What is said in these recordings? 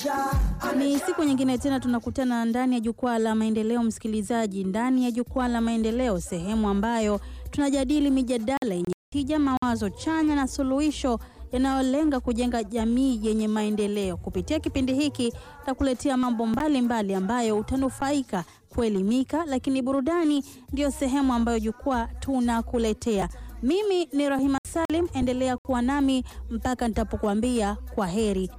Ni siku nyingine tena tunakutana ndani ya jukwaa la maendeleo, msikilizaji, ndani ya jukwaa la maendeleo, sehemu ambayo tunajadili mijadala yenye tija, mawazo chanya na suluhisho yanayolenga kujenga jamii yenye maendeleo. Kupitia kipindi hiki takuletea mambo mbalimbali mbali ambayo utanufaika kuelimika, lakini burudani ndiyo sehemu ambayo jukwaa tunakuletea. Mimi ni Rahima Salim, endelea kuwa nami mpaka nitapokuambia kwa heri.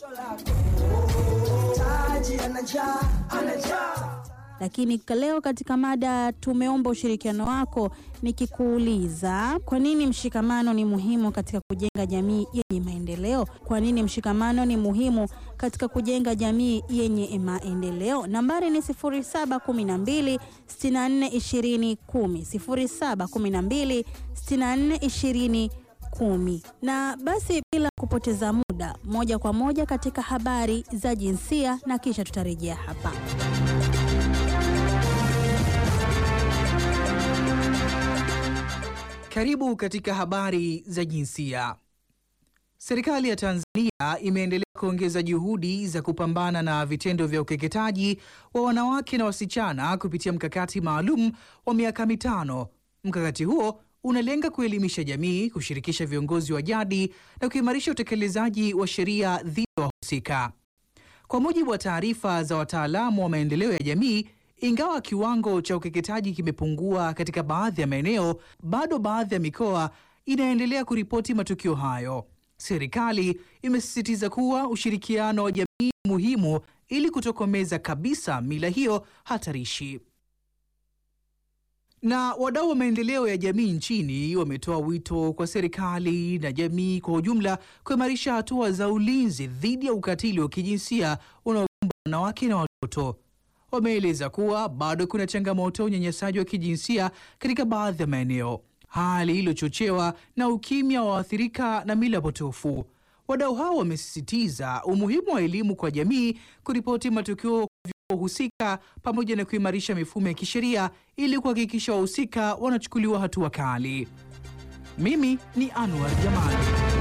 Lakini leo katika mada tumeomba ushirikiano wako, nikikuuliza kwa nini mshikamano ni muhimu katika kujenga jamii yenye maendeleo? Kwa nini mshikamano ni muhimu katika kujenga jamii yenye maendeleo? Nambari ni 0712 64 20 10, 0712 64 20 kumi. Na basi bila kupoteza muda, moja kwa moja katika habari za jinsia na kisha tutarejea hapa. Karibu katika habari za jinsia. Serikali ya Tanzania imeendelea kuongeza juhudi za kupambana na vitendo vya ukeketaji wa wanawake na wasichana kupitia mkakati maalum wa miaka mitano. Mkakati huo unalenga kuelimisha jamii, kushirikisha viongozi wa jadi na kuimarisha utekelezaji wa sheria dhidi ya wahusika. Kwa mujibu wa taarifa za wataalamu wa maendeleo ya jamii, ingawa kiwango cha ukeketaji kimepungua katika baadhi ya maeneo, bado baadhi ya mikoa inaendelea kuripoti matukio hayo. Serikali imesisitiza kuwa ushirikiano wa jamii ni muhimu ili kutokomeza kabisa mila hiyo hatarishi. Na wadau wa maendeleo ya jamii nchini wametoa wito kwa serikali na jamii kwa ujumla kuimarisha hatua za ulinzi dhidi ya ukatili wa kijinsia unaokumba wanawake na watoto. Wameeleza kuwa bado kuna changamoto ya unyanyasaji wa kijinsia katika baadhi ya maeneo, hali iliyochochewa na ukimya wa waathirika na mila potofu. Wadau hao wamesisitiza umuhimu wa elimu kwa jamii, kuripoti matukio husika pamoja na kuimarisha mifumo ya kisheria ili kuhakikisha wahusika wanachukuliwa hatua kali. Mimi ni Anwar Jamali.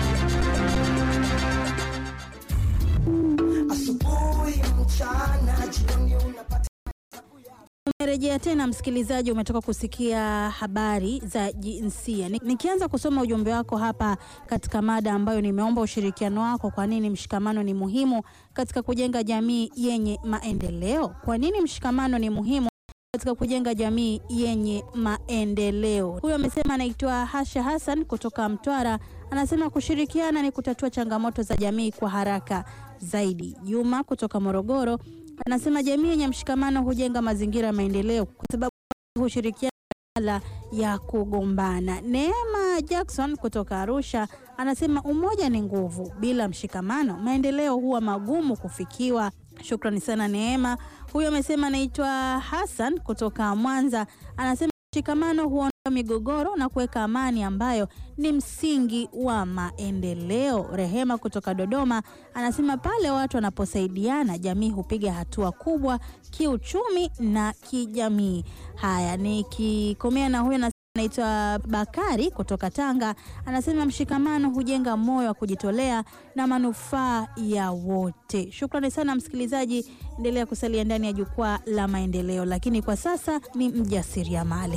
Umerejea tena msikilizaji, umetoka kusikia habari za jinsia. Nikianza kusoma ujumbe wako hapa katika mada ambayo nimeomba ushirikiano wako. Kwa nini mshikamano ni muhimu katika kujenga jamii yenye maendeleo? Kwa nini mshikamano ni muhimu katika kujenga jamii yenye maendeleo? Huyo amesema anaitwa Hasha Hassan kutoka Mtwara, anasema kushirikiana ni kutatua changamoto za jamii kwa haraka zaidi. Juma kutoka Morogoro anasema jamii yenye mshikamano hujenga mazingira ya maendeleo kwa sababu hushirikiana badala ya kugombana. Neema Jackson kutoka Arusha anasema umoja ni nguvu, bila mshikamano maendeleo huwa magumu kufikiwa. Shukrani sana Neema. Huyo amesema anaitwa Hassan kutoka Mwanza, anasema mshikamano huondoa migogoro na kuweka amani ambayo ni msingi wa maendeleo. Rehema kutoka Dodoma anasema pale watu wanaposaidiana jamii hupiga hatua kubwa kiuchumi na kijamii. Haya, nikikomea na huyo anaitwa Bakari kutoka Tanga anasema mshikamano hujenga moyo wa kujitolea na manufaa ya wote. Shukrani sana msikilizaji, endelea kusalia ndani ya jukwaa la maendeleo, lakini kwa sasa ni mjasiriamali.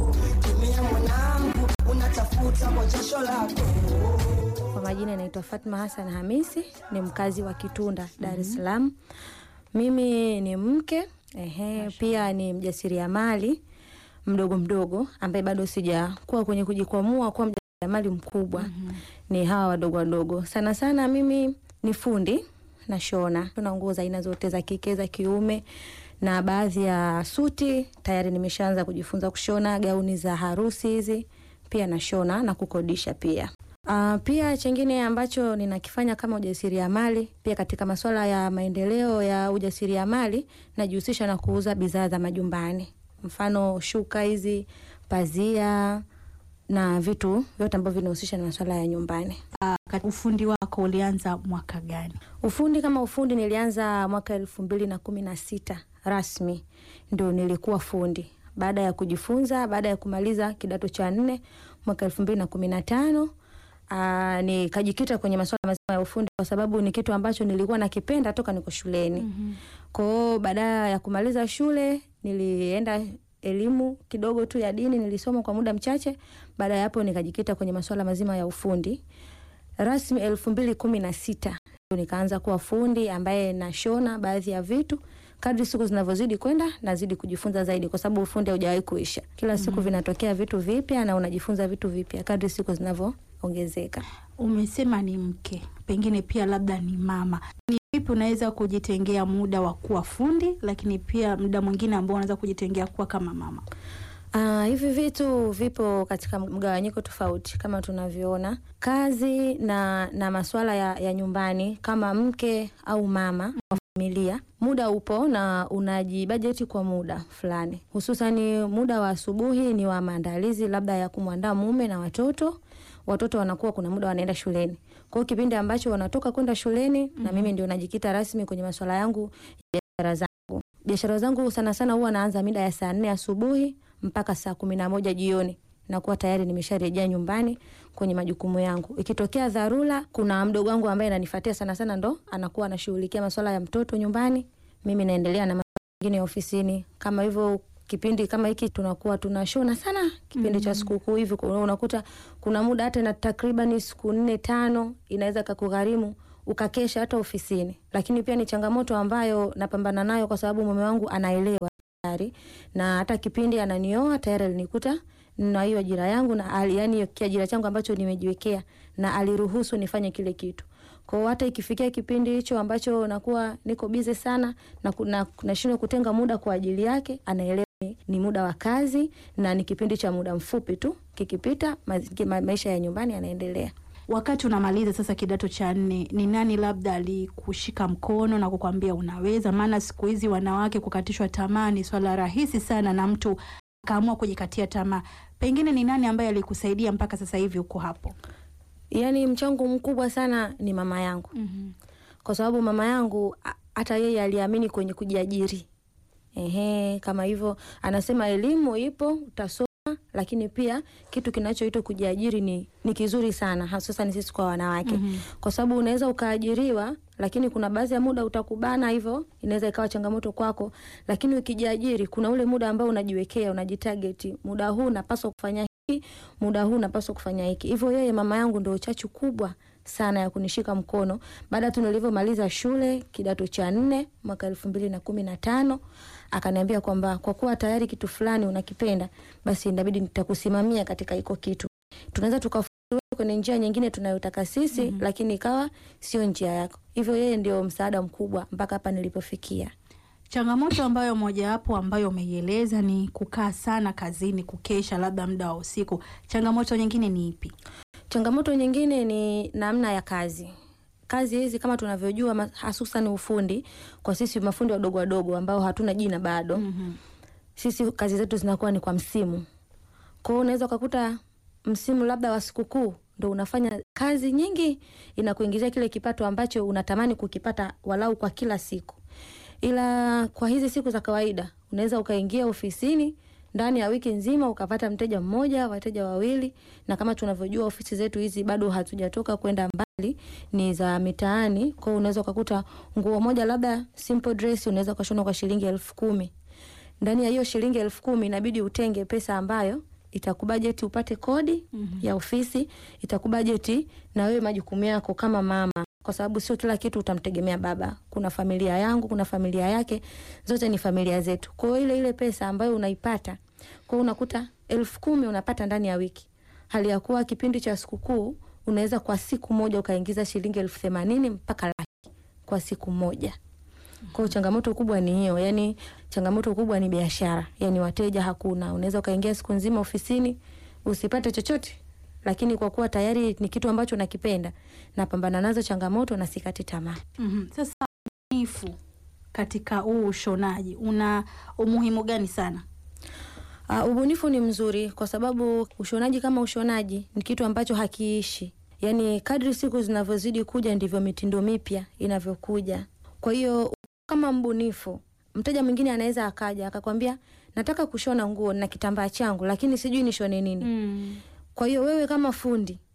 Kwa majina naitwa Fatma Hassan Hamisi, ni mkazi wa Kitunda, Dar es Salaam. Mimi ni mke ehe, pia ni mjasiriamali mdogo mdogo ambaye bado sijakuwa kwenye kujikwamua kuwa mjasiriamali mkubwa. mm -hmm. Ni hawa wadogo wadogo. Sana sana mimi ni fundi na shona, tuna nguo za aina zote za kike za kiume na baadhi ya suti tayari nimeshaanza kujifunza kushona, gauni za harusi hizi pia nashona na kukodisha pia. Uh, pia chengine ambacho ninakifanya kama ujasiriamali pia katika masuala ya maendeleo ya ujasiriamali najihusisha na kuuza bidhaa za majumbani mfano shuka hizi, pazia na vitu vyote ambavyo vinahusisha na masuala ya nyumbani. Uh, ufundi wako ulianza mwaka gani? Ufundi kama ufundi nilianza mwaka elfu mbili na kumi na sita rasmi ndio nilikuwa fundi baada ya kujifunza, baada ya kumaliza kidato cha nne mwaka elfu mbili na kumi na tano aa, nikajikita kwenye masuala mazima ya ufundi kwa sababu ni kitu ambacho nilikuwa nakipenda toka niko shuleni. Mhm. Kwa hiyo baada ya kumaliza shule nilienda elimu kidogo tu ya dini nilisoma kwa muda mchache. Baada ya hapo nikajikita kwenye masuala mazima ya ufundi rasmi. elfu mbili kumi na sita nikaanza kuwa fundi ambaye nashona baadhi ya vitu. Kadri siku zinavyozidi kwenda nazidi kujifunza zaidi, kwa sababu ufundi haujawahi kuisha. Kila siku vinatokea vitu vipya na unajifunza vitu vipya kadri siku zinavyoongezeka. Umesema ni mke, pengine pia labda ni mama. Ni vipi unaweza kujitengea muda wa kuwa fundi, lakini pia muda mwingine ambao unaweza kujitengea kuwa kama mama? Ah, hivi vitu vipo katika mgawanyiko tofauti kama tunavyoona kazi na na masuala ya, ya nyumbani kama mke au mama wa familia. Muda upo na unajibajeti kwa muda fulani, hususani muda wa asubuhi ni wa maandalizi labda ya kumwandaa mume na watoto. Watoto wanakuwa kuna muda wanaenda shuleni, kwa hiyo kipindi ambacho wanatoka kwenda shuleni na mimi ndio najikita rasmi kwenye masuala yangu ya biashara zangu. Biashara zangu sana sana huwa naanza mida ya saa nne asubuhi mpaka saa kumi na moja jioni nakuwa tayari nimesharejea nyumbani kwenye majukumu yangu. Ikitokea dharura, kuna mdogo wangu ambaye ananifuatia sana sana, ndo anakuwa anashughulikia masuala ya mtoto nyumbani, mimi naendelea na masuala mengine ya ofisini. Kama hivyo kipindi kama hiki tunakuwa tunashona sana kipindi cha sikukuu hivi, kuna- unakuta kuna muda hata na takriban siku nne tano inaweza kakugharimu ukakesha hata ofisini, lakini pia ni changamoto ambayo napambana nayo kwa sababu mume wangu anaelewa tayari na hata kipindi ananioa tayari alinikuta na hiyo ajira yangu na ali, yani kiajira changu ambacho nimejiwekea na aliruhusu nifanye kile kitu. Kwa hiyo hata ikifikia kipindi hicho ambacho nakuwa niko bize sana na ku- na nashindwa kutenga muda kwa ajili yake, anaelewa ni, ni muda wa kazi na ni kipindi cha muda mfupi tu, kikipita ma, ma, maisha ya nyumbani yanaendelea. Wakati unamaliza sasa kidato cha nne, ni nani labda alikushika mkono na kukwambia unaweza? Maana siku hizi wanawake kukatishwa tamaa ni swala rahisi sana, na mtu akaamua kujikatia tamaa. Pengine ni nani ambaye alikusaidia mpaka sasa hivi uko hapo? Yaani mchango mkubwa sana ni mama yangu. kwa sababu mama yangu a- hata yeye aliamini kwenye kujiajiri. Ehe, kama hivyo anasema elimu ipo, utasoma, lakini pia kitu kinachoitwa kujiajiri ni, ni kizuri sana hasa ni sisi kwa wanawake kwa sababu unaweza ukaajiriwa, lakini kuna baadhi ya muda utakubana, hivyo inaweza ikawa changamoto kwako, lakini ukijiajiri kuna ule muda ambao unajiwekea, unajitarget, muda huu napaswa kufanya hiki, muda huu napaswa kufanya hiki. Hivyo yeye mama yangu ndio chachu kubwa sana ya kunishika mkono baada tu nilivyomaliza shule kidato cha nne mwaka elfu mbili na kumi na tano akaniambia kwamba kwa kuwa tayari kitu fulani unakipenda basi inabidi nitakusimamia katika hiko kitu tunaweza tukafuata kwenye njia nyingine tunayotaka sisi lakini ikawa sio njia yako hivyo yeye ndio msaada mkubwa mpaka hapa nilipofikia Changamoto ambayo mojawapo ambayo umeieleza ni kukaa sana kazini, kukesha labda muda wa usiku. Changamoto nyingine ni ipi? Changamoto nyingine ni namna ya kazi. Kazi hizi kama tunavyojua, ma- hasusan ufundi, kwa sisi mafundi wadogo wadogo ambao hatuna jina bado, sisi kazi zetu zinakuwa ni kwa msimu. Kwa hiyo unaweza ukakuta msimu labda wa sikukuu ndo unafanya kazi nyingi, inakuingizia kile kipato ambacho unatamani kukipata walau kwa kila siku, ila kwa hizi siku za kawaida unaweza ukaingia ofisini ndani ya wiki nzima ukapata mteja mmoja, wateja wawili, na kama tunavyojua ofisi zetu hizi bado hatujatoka kwenda mbali, ni za mitaani. Kwa hiyo unaweza ukakuta nguo moja labda simple dress unaweza ukashona kwa shilingi elfu kumi. Ndani ya hiyo shilingi elfu kumi inabidi utenge pesa ambayo itakubajeti upate kodi ya ofisi, itakubajeti na wewe majukumu yako kama mama, kwa sababu sio kila kitu utamtegemea baba. Kuna familia yangu, kuna familia yake, zote ni familia zetu. Kwa hiyo ile ile pesa ambayo unaipata, kwa hiyo unakuta elfu kumi unapata ndani ya wiki, hali ya kuwa kipindi cha sikukuu unaweza kwa siku moja ukaingiza shilingi elfu themanini mpaka laki kwa siku moja. Kwa hiyo changamoto kubwa ni hiyo, yani changamoto kubwa ni biashara, yani wateja hakuna. Unaweza ukaingia siku nzima ofisini usipate chochote, lakini kwa kuwa tayari ni kitu ambacho nakipenda, napambana nazo changamoto na sikati tamaa. Mhm. Sasa ubunifu katika huu ushonaji una umuhimu gani sana? Uh, ubunifu ni mzuri kwa sababu ushonaji kama ushonaji ni kitu ambacho hakiishi. Yaani kadri siku zinavyozidi kuja ndivyo mitindo mipya inavyokuja. Kwa hiyo kama mbunifu, mteja mwingine anaweza akaja akakwambia nataka kushona nguo na kitambaa changu lakini sijui nishone nini. Kwa hiyo wewe kama fundi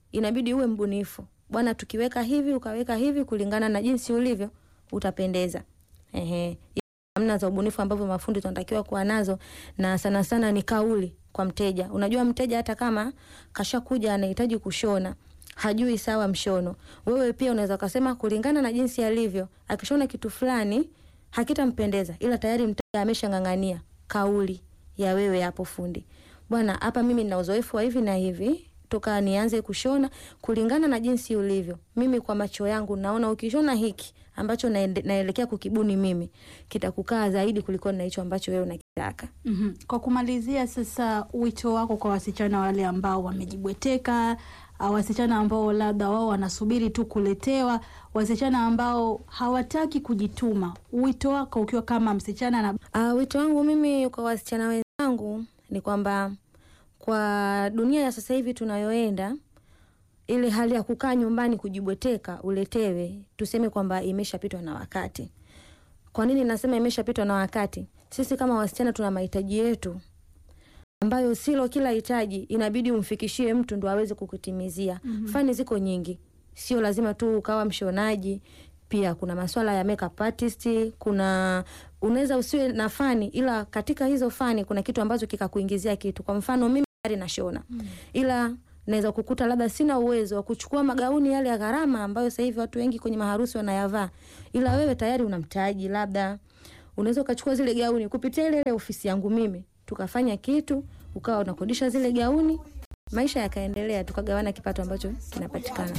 inabidi uwe mbunifu bwana, tukiweka hivi ukaweka hivi, kulingana na jinsi ulivyo utapendeza. Ehe, namna za ubunifu ambavyo mafundi tunatakiwa kuwa nazo, na sana sana ni kauli kwa mteja. Unajua mteja hata kama kashakuja anahitaji kushona hajui sawa mshono, wewe pia unaweza ukasema kulingana na jinsi alivyo, akishona kitu fulani hakitampendeza, ila tayari mteja ameshang'ang'ania kauli ya wewe hapo fundi, bwana, hapa mimi nina uzoefu wa hivi na hivi toka nianze kushona kulingana na jinsi ulivyo. Mimi kwa macho yangu naona ukishona hiki ambacho naende, naelekea kukibuni mimi kitakukaa zaidi kuliko na hicho ambacho wewe unakitaka. Mhm. Kwa kumalizia sasa, wito wako kwa wasichana wale ambao wamejibweteka, au wasichana ambao labda wao wanasubiri tu kuletewa, wasichana ambao hawataki kujituma, wito wako ukiwa kama msichana na Uh, wito wangu mimi kwa wasichana wenzangu ni kwamba kwa dunia ya sasa hivi tunayoenda, ile hali ya kukaa nyumbani kujibweteka uletewe, tuseme kwamba imeshapitwa na wakati. Kwa nini nasema imeshapitwa na wakati? Sisi kama wasichana tuna mahitaji yetu ambayo silo kila hitaji inabidi umfikishie mtu ndo aweze kukutimizia. Fani ziko nyingi, sio lazima tu ukawa mshonaji. Pia kuna maswala ya makeup artist, kuna unaweza usiwe na fani, ila katika hizo fani kuna kitu ambacho kikakuingizia kitu. Kwa mfano mimi tayari nashona, ila naweza kukuta labda sina uwezo wa kuchukua magauni yale ya gharama ambayo sasa hivi watu wengi kwenye maharusi wanayavaa, ila wewe tayari una mtaji, labda unaweza ukachukua zile gauni kupitia ile ile ofisi yangu mimi, tukafanya kitu, ukawa unakodisha zile gauni, maisha yakaendelea, tukagawana kipato ambacho kinapatikana.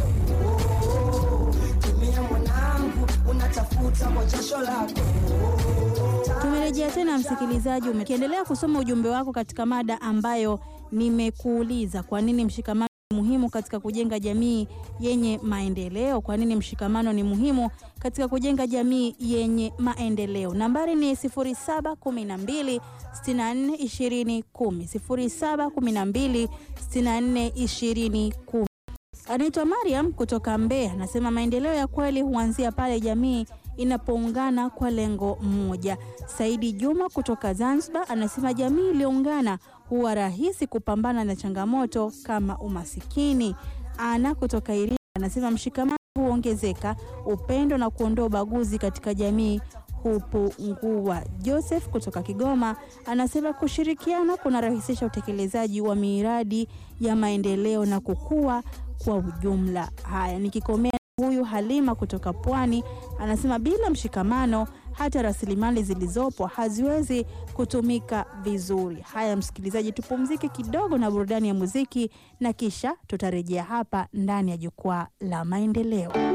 Tumerejea tena msikilizaji, ukiendelea kusoma ujumbe wako katika mada ambayo nimekuuliza, kwa nini mshikamano ni muhimu katika kujenga jamii yenye maendeleo? Kwa nini mshikamano ni muhimu katika kujenga jamii yenye maendeleo? Nambari ni 0712 64 20 10, 0712 64 20 10. Anaitwa Mariam kutoka Mbeya, anasema maendeleo ya kweli huanzia pale jamii inapoungana kwa lengo moja. Saidi Juma kutoka Zanzibar anasema jamii iliyoungana huwa rahisi kupambana na changamoto kama umasikini. Ana kutoka Iringa anasema mshikamano huongezeka, upendo na kuondoa ubaguzi katika jamii hupungua. Joseph kutoka Kigoma anasema kushirikiana kunarahisisha utekelezaji wa miradi ya maendeleo na kukua kwa ujumla. Haya, nikikomea huyu Halima kutoka Pwani anasema bila mshikamano hata rasilimali zilizopo haziwezi kutumika vizuri. Haya msikilizaji, tupumzike kidogo na burudani ya muziki na kisha tutarejea hapa ndani ya jukwaa la maendeleo.